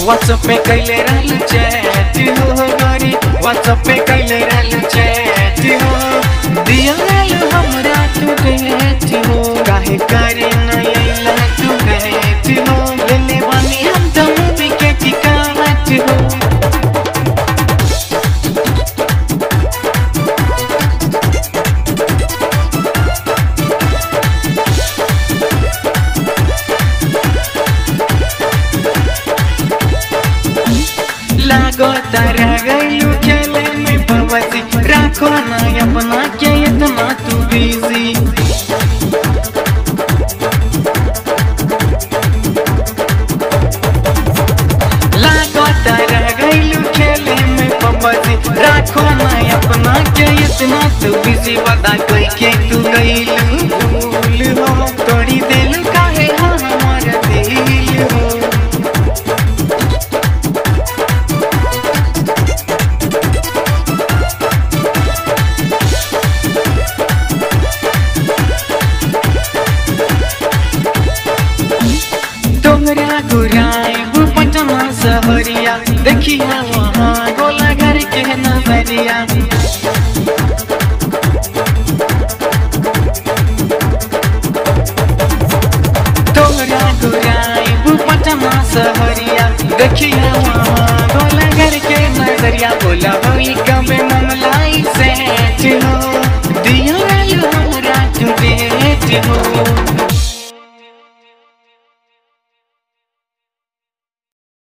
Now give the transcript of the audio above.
WhatsApp पे कैले रहल chat हो गोरी व्हाट्सएप पे कैले रहल चैट हो दिया रहल हमरा तू डेट हो काहे करे न अइला तू डेट हो लेले बानी हम तो मूवी के टिकट हो लागो तारा गईलू खेले में भवती राखो ना अपना के इतना तू बिजी लागो तारा गईलू खेले में भवती राखो ना अपना के इतना तू बिजी बता कोई के तू गईलू भूल हो तोड़ी दिल काहे हाँ हमारा दिल हो तोहरा गुराइब पटना सहरिया देखिया वहाँ गोला घर के नजरिया तोहरा गुराइब पटना सहरिया देखिया वहाँ गोला घर के नजरिया बोला होई कबे ममलाई सेठ हो दिया हमरा तू डेट हो